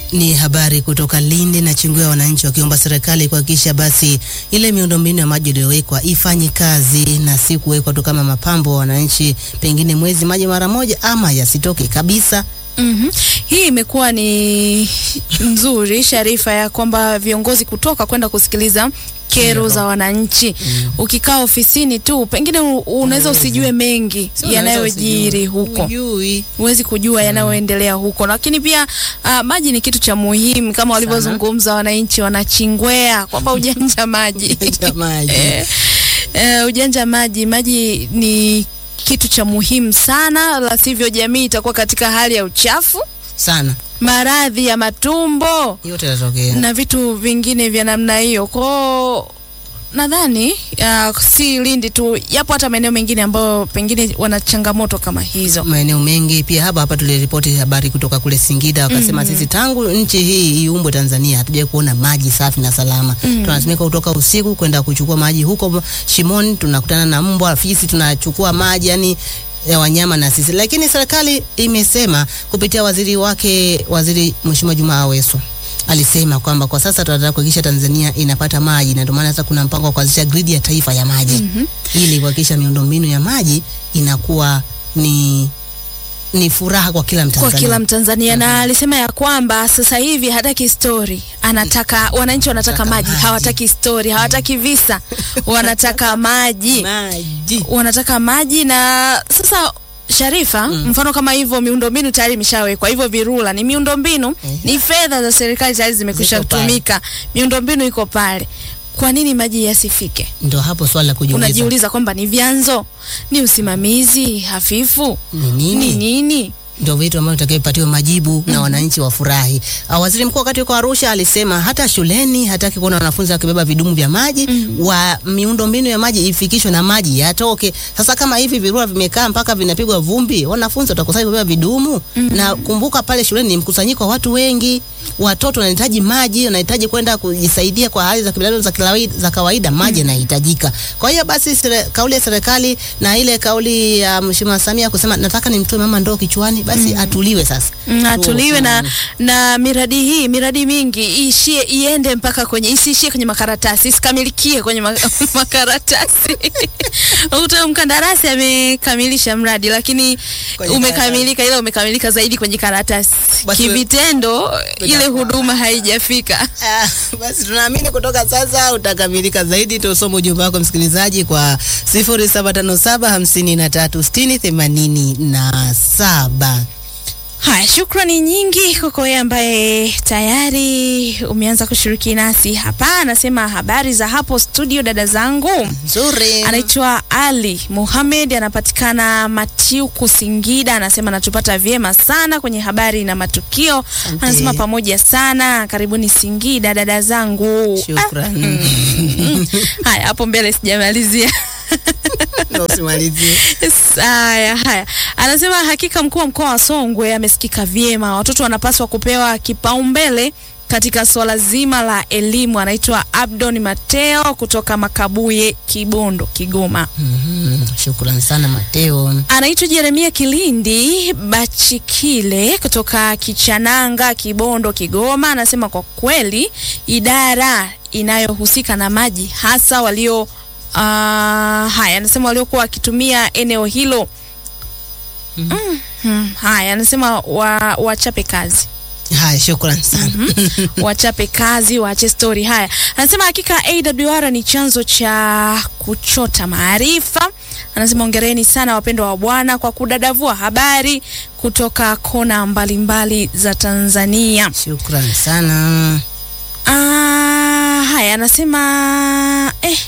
Ni habari kutoka Lindi na Chingwea, wananchi wakiomba serikali kuhakikisha basi ile miundombinu ya maji iliyowekwa ifanye kazi na si kuwekwa tu kama mapambo, wananchi pengine mwezi maji mara moja ama yasitoke kabisa. Mhm. Hii imekuwa ni nzuri Sharifa, ya kwamba viongozi kutoka kwenda kusikiliza kero Kero. za wananchi. Ukikaa ofisini tu pengine u- unaweza usijue mengi Sio, unaweza yanayojiri usijue. huko, Hujui. huwezi kujua yanayoendelea huko, lakini pia ah, maji ni kitu cha muhimu kama walivyozungumza wananchi wanachingwea kwamba ujanja maji Jamani. Eh, eh, ujanja maji, maji ni kitu cha muhimu sana, la sivyo jamii itakuwa katika hali ya uchafu, Sana. maradhi ya matumbo Yote yanatokea. na vitu vingine vya namna hiyo. Kwao nadhani uh, si Lindi tu, yapo hata maeneo mengine ambayo pengine wana changamoto kama hizo. maeneo mengi pia hapa hapa tuliripoti habari kutoka kule Singida wakasema, sisi tangu nchi hii iumbwe Tanzania hatujawahi kuona maji safi na salama. Tunalazimika kutoka usiku kwenda kuchukua maji huko shimoni, tunakutana na mbwa, fisi, tunachukua maji yani ya wanyama na sisi. Lakini serikali imesema kupitia waziri wake, waziri Mheshimiwa Juma Aweso alisema kwamba kwa sasa tunataka kuhakikisha Tanzania inapata maji na ndio maana sasa kuna mpango wa kuanzisha gridi ya taifa ya maji ili kuhakikisha miundombinu ya maji inakuwa ni ni furaha kwa kila kwa Mtanzania. kila Mtanzania na alisema ya kwamba sasa hivi hataki story, anataka wananchi wanataka Wanataka maji, maji. hawataki story, hawataki visa, wanataka maji, maji. wanataka maji. Na sasa Sharifa, mfano kama hivyo miundombinu tayari imeshawekwa, hivyo virula ni miundombinu, ni fedha za serikali tayari zimekwisha Ziko pale. kutumika, miundombinu iko pale. Kwa nini maji yasifike? Ndio hapo swali la kujiuliza Unajiuliza kwamba ni vyanzo, ni usimamizi hafifu, ni ni nini? nini? Ndio vitu ambavyo tutakayopatiwa majibu na wananchi wafurahi. Ah, Waziri mkuu wakati yuko Arusha alisema hata shuleni hataki kuona wanafunzi wakibeba vidumu vya maji wa miundombinu ya maji ifikishwe na maji yatoke. Sasa kama hivi virua vimekaa mpaka vinapigwa vumbi, wanafunzi watakosaje kubeba vidumu? Na kumbuka pale shuleni ni mkusanyiko wa watu wengi, watoto wanahitaji maji, wanahitaji kwenda kujisaidia kwa hali za kibinadamu za kawaida, za kawaida maji yanahitajika. Kwa hiyo basi sere, kauli ya serikali na ile kauli ya Mheshimiwa Samia kusema nataka nimtoe mama ndoo kichwani, basi atuliwe sasa. Mm, atuliwe na, Mm. na miradi hii miradi mingi iishie iende mpaka kwenye isiishie kwenye makaratasi isikamilikie kwenye ma, makaratasi uta mkandarasi amekamilisha mradi lakini Kwenye umekamilika ila umekamilika zaidi kwenye karatasi Basi we- kivitendo ile Inakuwa- huduma haijafika Ah, basi tunaamini kutoka sasa utakamilika zaidi. Tusome ujumbe wako msikilizaji kwa 0757538087. haya shukrani nyingi kwako wewe ambaye tayari umeanza kushiriki nasi hapa anasema habari za hapo studio dada zangu Nzuri. anaitwa Ali Muhamed, anapatikana Matiuku, Singida. Anasema anatupata vyema sana kwenye habari na matukio. Asante. Anasema pamoja sana, karibuni Singida dada zangu. Shukran. Ah, haya hapo mbele sijamalizia. Na usimalizie. Haya, haya, anasema hakika mkuu wa mkoa wa Songwe amesikika vyema, watoto wanapaswa kupewa kipaumbele katika swala zima la elimu. Anaitwa Abdon Mateo kutoka Makabuye, Kibondo, Kigoma. Mhm, Shukran sana Mateo. anaitwa Jeremia Kilindi Bachikile kutoka Kichananga, Kibondo, Kigoma. Anasema kwa kweli idara inayohusika na maji hasa walio uh, haya, anasema waliokuwa wakitumia eneo hilo mm, mm, haya, anasema wa, wachape kazi Haya, shukran sana. wachape kazi, waache stori. Haya, anasema hakika AWR ni chanzo cha kuchota maarifa. Anasema ongereni sana wapendwa wa Bwana kwa kudadavua habari kutoka kona mbalimbali za Tanzania. Shukran sana. Ah, haya anasema eh.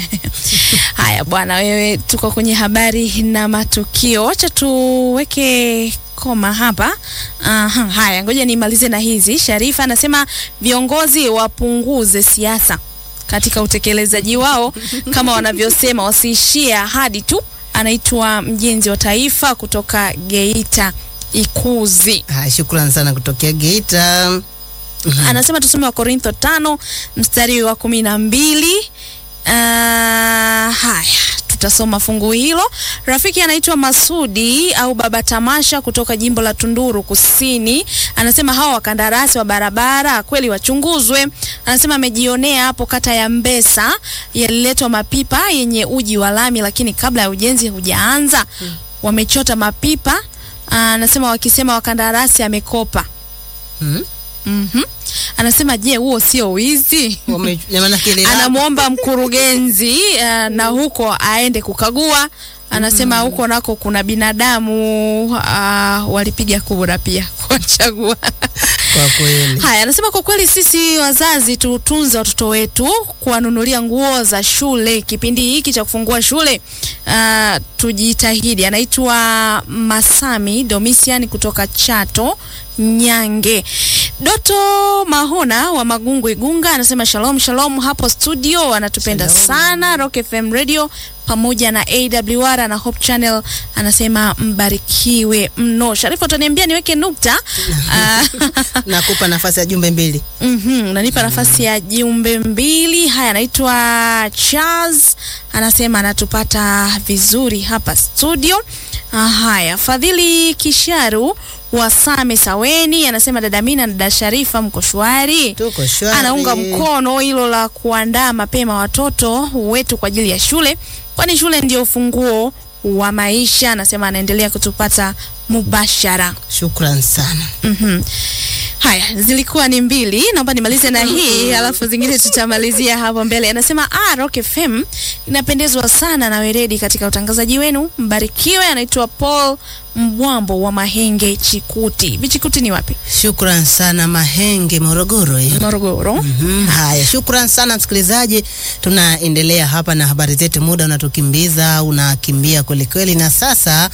Haya bwana, wewe tuko kwenye habari na matukio, wacha tuweke koma hapa. Aha, haya ngoja nimalize na hizi. Sharifa anasema viongozi wapunguze siasa katika utekelezaji wao, kama wanavyosema, wasiishie ahadi tu. Anaitwa mjenzi wa taifa kutoka Geita Ikuzi. Haya, shukran sana kutokea Geita. anasema tusome wa Korintho tano mstari wa kumi na mbili. Uh, haya tutasoma fungu hilo. Rafiki anaitwa Masudi au Baba Tamasha kutoka jimbo la Tunduru Kusini, anasema hawa wakandarasi wa barabara kweli wachunguzwe. Anasema amejionea hapo kata ya Mbesa yaliletwa mapipa yenye uji wa lami, lakini kabla ya ujenzi hujaanza wamechota mapipa. Anasema wakisema wakandarasi amekopa. Mhm. Mhm. Anasema je, huo sio wizi? Wame- maana kile la- Anamwomba mkurugenzi uh, na huko aende kukagua. Anasema huko nako kuna binadamu uh, walipiga kura pia kuwachagua. kwa kweli Haya, anasema kwa kweli sisi wazazi tutunze watoto wetu, kuwanunulia nguo za shule kipindi hiki cha kufungua shule. Uh, tujitahidi. Anaitwa Masami Domisian kutoka Chato Nyange. Doto Mahona wa Magungu Igunga anasema shalom shalom hapo studio, anatupenda Shalom. sana Rock FM Radio pamoja na AWR na Hope Channel, anasema mbarikiwe mno. Sharifu, utaniambia niweke nukta Ah, nakupa nafasi ya jumbe mbili Mhm, unanipa nafasi ya jumbe mbili. Haya, anaitwa Charles, anasema anatupata vizuri hapa studio. Ah, Haya, Fadhili Kisharu wa Same Saweni anasema dada Mina na dada Sharifa mko shwari. tuko shwari Anaunga mkono hilo la kuandaa mapema watoto wetu kwa ajili ya shule, kwani shule ndio ufunguo wa maisha. Anasema anaendelea kutupata mubashara. shukran sana Mhm. Haya, zilikuwa ni mbili. Naomba nimalize na hii alafu zingine tutamalizia hapo mbele. Anasema ah, Rock FM inapendezwa sana na weredi katika utangazaji wenu, mbarikiwe. Anaitwa Paul Mbwambo wa Mahenge Chikuti. Vichikuti ni wapi? shukran sana mahenge morogoro hiyo Morogoro. Mhm, Haya, shukran sana msikilizaji. Tunaendelea hapa na habari zetu, muda unatukimbiza, unakimbia kwelikweli, na sasa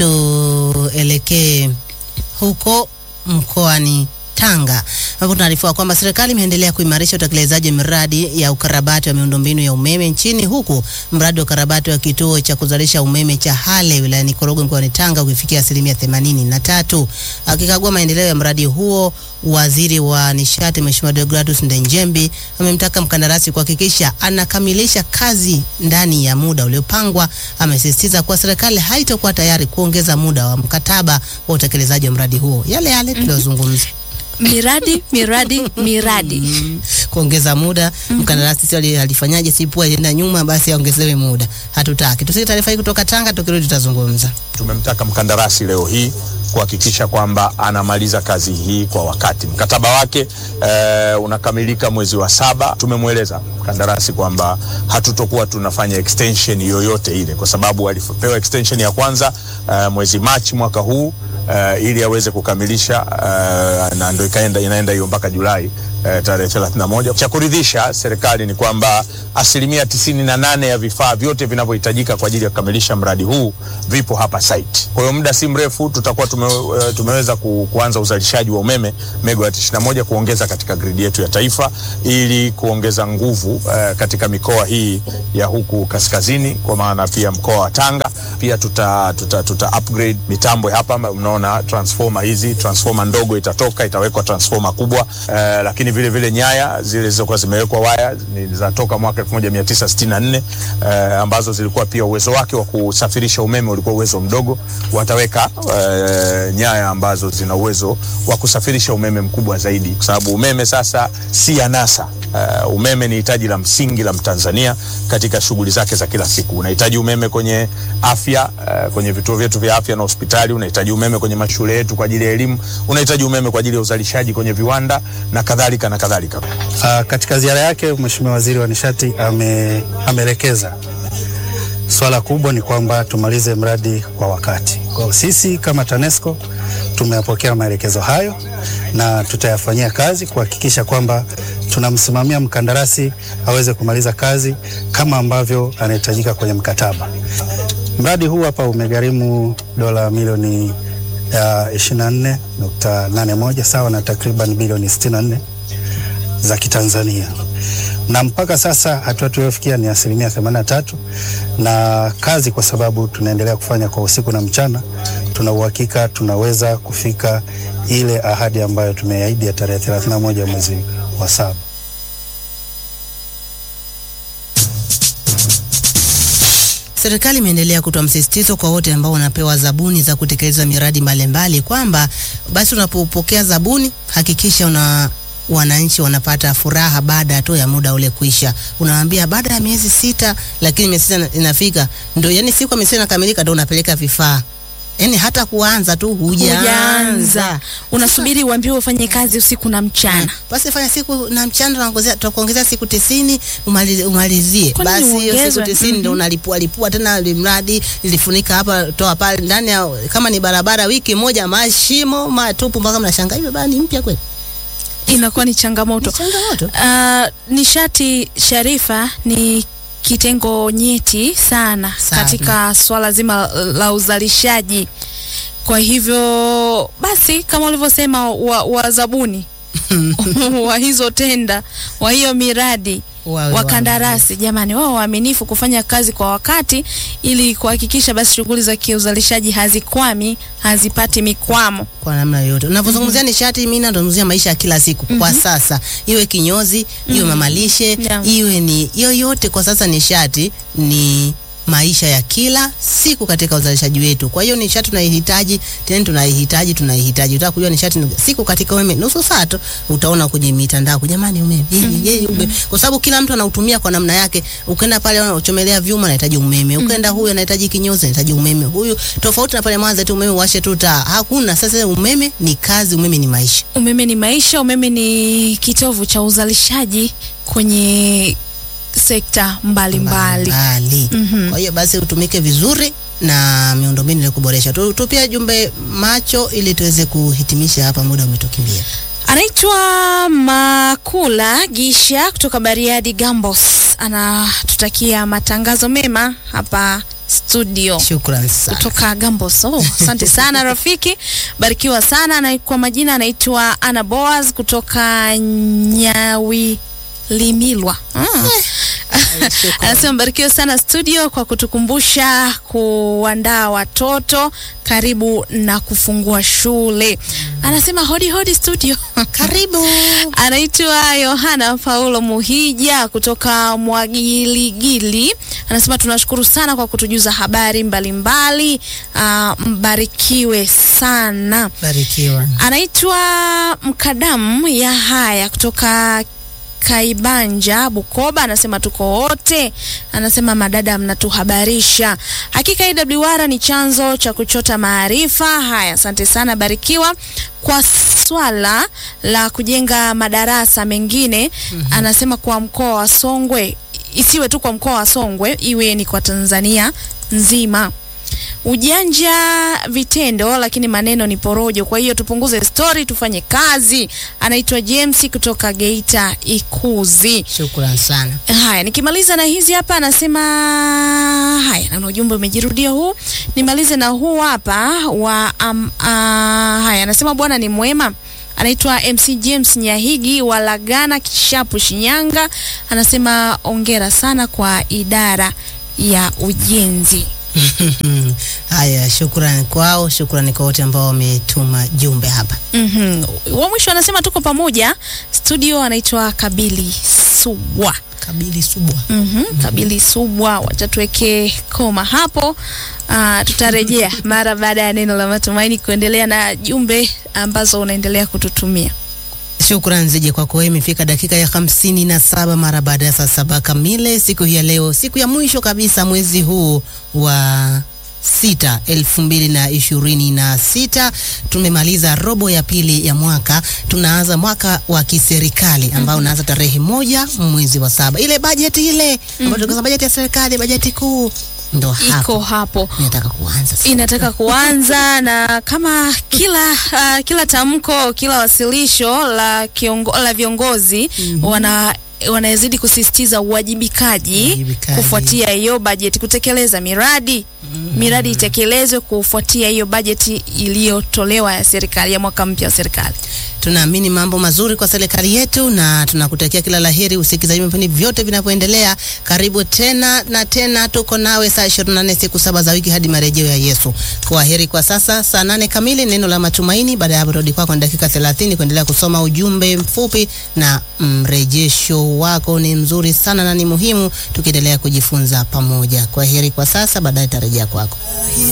tuelekee huko mkoani Tanga ambapo tunaarifiwa kwamba serikali imeendelea kuimarisha utekelezaji wa miradi ya ukarabati wa miundombinu ya umeme nchini huku mradi wa ukarabati wa kituo cha kuzalisha umeme cha Hale wilayani Korogwe mkoani Tanga ukifikia asilimia themanini na tatu. Akikagua maendeleo ya mradi huo, waziri wa nishati Mheshimiwa Deogratus Ndenjembi amemtaka mkandarasi kuhakikisha anakamilisha kazi ndani ya muda uliopangwa. Amesisitiza kuwa serikali haitakuwa tayari kuongeza muda wa mkataba wa utekelezaji wa mradi huo, yale yale tuliyozungumza. Miradi, miradi, miradi. Mm, kuongeza muda mkandarasi sio ali- alifanyaje, sipua alienda nyuma, basi aongezewe muda. Hatutaki. Tusike taarifa hii kutoka Tanga, tukirudi tutazungumza. Tumemtaka mkandarasi leo hii kuhakikisha kwamba anamaliza kazi hii kwa wakati. Mkataba wake eh, unakamilika mwezi wa saba. Tumemweleza mkandarasi kwamba hatutokuwa tunafanya extension yoyote ile, kwa sababu alipewa extension ya kwanza eh, mwezi Machi mwaka huu eh, ili aweze kukamilisha eh, na ndio ikaenda inaenda hiyo mpaka Julai eh, tarehe 31. Cha kuridhisha serikali ni kwamba asilimia tisini na nane ya vifaa vyote vinavyohitajika kwa ajili ya kukamilisha mradi huu vipo hapa site. Kwa hiyo muda si mrefu tutakuwa tume, eh, tumeweza ku, kuanza uzalishaji wa umeme megawati 21 kuongeza katika gridi yetu ya taifa ili kuongeza nguvu eh, katika mikoa hii ya huku kaskazini, kwa maana pia mkoa wa Tanga. Pia tuta, tuta, tuta upgrade mitambo hapa, mnaona transformer hizi, transformer ndogo itatoka itawekwa transformer kubwa eh, lakini vile vile nyaya zile zilizokuwa zimewekwa waya ni zatoka mwaka 1964 eh, ambazo zilikuwa pia uwezo wake wa kusafirisha umeme ulikuwa uwezo mdogo. Wataweka eh, nyaya ambazo zina uwezo wa kusafirisha umeme mkubwa zaidi, kwa sababu umeme sasa si anasa. Uh, umeme ni hitaji la msingi la Mtanzania katika shughuli zake za kila siku. Unahitaji umeme kwenye afya, uh, kwenye vituo vyetu vya afya na hospitali. Unahitaji umeme kwenye mashule yetu kwa ajili ya elimu. Unahitaji umeme kwa ajili ya uzalishaji kwenye viwanda na kadhalika na kadhalika. Uh, katika ziara yake Mheshimiwa Waziri wa Nishati ame, ameelekeza swala kubwa ni kwamba tumalize mradi kwa wakati. Kwa hiyo sisi kama TANESCO tumeyapokea maelekezo hayo na tutayafanyia kazi kuhakikisha kwamba tunamsimamia mkandarasi aweze kumaliza kazi kama ambavyo anahitajika kwenye mkataba. Mradi huu hapa umegharimu dola milioni ya 24.81 sawa na takriban bilioni 64 za Kitanzania na mpaka sasa hatua tuliyofikia ni asilimia 83, na kazi kwa sababu tunaendelea kufanya kwa usiku na mchana, tuna uhakika tunaweza kufika ile ahadi ambayo tumeahidi ya tarehe 31 mwezi wa saba. Serikali imeendelea kutoa msisitizo kwa wote ambao wanapewa zabuni za kutekeleza miradi mbalimbali kwamba basi unapopokea zabuni hakikisha una wananchi wanapata furaha baada tu ya muda ule kuisha. Unawaambia baada ya miezi sita, lakini miezi sita inafika ndio, yani siku ya miezi sita inakamilika, ndio unapeleka vifaa, yani hata kuanza tu hujaanza Hujaanza, unasubiri uambiwe ufanye kazi usiku na mchana. basi fanya siku na mchana, tunaongezea tutakuongezea siku tisini umalizie, umalizie. Kwani Basi hiyo siku uongezwe? tisini ndio unalipua lipua tena mradi ilifunika hapa toa pale ndani ya kama ni barabara, wiki moja mashimo matupu, mpaka mnashangaa hiyo barabara ni mpya kweli? Inakuwa ni changamoto. Ni changamoto. Uh, nishati Sharifa ni kitengo nyeti sana, Sana. katika swala zima la uzalishaji. Kwa hivyo basi, kama ulivyosema, wa, wa zabuni wa hizo tenda wa hiyo miradi Wawe wakandarasi, jamani, wao waaminifu kufanya kazi kwa wakati ili kuhakikisha basi shughuli za kiuzalishaji hazikwami, hazipati mikwamo. kwa namna yoyote. Unavyozungumzia nishati, mimi nazungumzia maisha ya kila siku kwa sasa, iwe kinyozi, iwe mamalishe, Yeah. iwe ni yoyote. Kwa sasa nishati ni maisha ya kila siku katika uzalishaji wetu. Kwa hiyo nishati tunaihitaji, tena tunaihitaji, tunaihitaji. Utaka kujua nishati ni- siku katika umeme nusu saa tu utaona kwenye mitandao, jamani, umeme hivi yeye umeme, kwa sababu kila mtu anautumia kwa namna yake. Ukaenda pale unachomelea vyuma anahitaji umeme, ukaenda huyu anahitaji kinyozi anahitaji umeme, huyu tofauti na pale Mwanza tu umeme washe tu taa, hakuna. Sasa umeme ni kazi, umeme ni maisha. Umeme ni maisha, umeme ni kitovu cha uzalishaji kwenye sekta mbalimbali. mbali. Mhm. Kwa hiyo basi utumike vizuri na miundombinu ili kuboresha. Tu- Tupia jumbe macho ili tuweze kuhitimisha hapa, muda umetukimbia. Anaitwa Makula Gisha kutoka Bariadi Gambos, anatutakia matangazo mema hapa studio Shukran sana. kutoka Gambos. Oh, asante sana rafiki, barikiwa sana. Na kwa majina anaitwa Ana Boaz kutoka Nyawi Limilwa. Ah. Anasema mbarikiwe sana studio kwa kutukumbusha kuandaa watoto karibu na kufungua shule. Anasema hodi hodi studio. Karibu. Anaitwa Yohana Paulo Muhija kutoka Mwagiligili. Anasema tunashukuru sana kwa kutujuza habari mbalimbali. Ah, mbarikiwe sana. Barikiwa. Anaitwa Mkadamu ya haya kutoka Kaibanja Bukoba, anasema tuko wote, anasema madada, mnatuhabarisha. Hakika IWR ni chanzo cha kuchota maarifa. Haya, asante sana, barikiwa. Kwa swala la kujenga madarasa mengine, anasema kwa mkoa wa Songwe, isiwe tu kwa mkoa wa Songwe, iwe ni kwa Tanzania nzima ujanja vitendo, lakini maneno ni porojo. Kwa hiyo tupunguze stori, tufanye kazi. Anaitwa James kutoka Geita Ikuzi. Shukran sana. Haya, nikimaliza na hizi hapa, anasema haya, naona ujumbe umejirudia huu. Nimalize na huu hapa wa um, uh, haya, anasema Bwana ni mwema. Anaitwa MC James Nyahigi wa Lagana Kishapu, Shinyanga. Anasema ongera sana kwa idara ya ujenzi. Haya, shukrani kwao, shukrani kwa wote ambao wametuma jumbe hapa. Mhm. Wa mwisho anasema tuko pamoja studio, anaitwa Kabili Subwa. Kabili Subwa. Mhm. Kabili Subwa, wacha tuweke koma hapo. Ah, tutarejea mara baada ya neno la matumaini kuendelea na jumbe ambazo unaendelea kututumia. Shukran zije kwako wewe. Imefika dakika ya hamsini na saba mara baada ya saa saba kamili siku hii ya leo, siku ya mwisho kabisa mwezi huu wa sita elfu mbili na ishirini na sita. Tumemaliza robo ya pili ya mwaka, tunaanza mwaka wa kiserikali ambao unaanza tarehe moja mwezi wa saba. Ile bajeti ile ambayo tukasema bajeti ya serikali, bajeti kuu ndo Iko hapo hapo inataka kuanza sasa. inataka kuanza na kama kila uh, kila tamko kila wasilisho la kiongo, la viongozi wana wanazidi kusisitiza uwajibikaji Uwajibikaji. kufuatia hiyo bajeti, kutekeleza miradi miradi itekelezwe kufuatia hiyo bajeti iliyotolewa ya serikali ya mwaka mpya wa serikali. Tunaamini mambo mazuri kwa serikali yetu na tunakutakia kila laheri usikizaji vipindi vyote vinavyoendelea. Karibu tena na tena, tuko nawe saa 24 siku saba za wiki hadi marejeo ya Yesu. Kwa heri kwa sasa, saa nane kamili neno la matumaini. Baada ya hapo rudi kwako dakika 30 kuendelea kusoma ujumbe mfupi na mrejesho wako ni mzuri sana na ni muhimu, tukiendelea kujifunza pamoja. Kwa heri kwa sasa, baadaye tarejea kwako.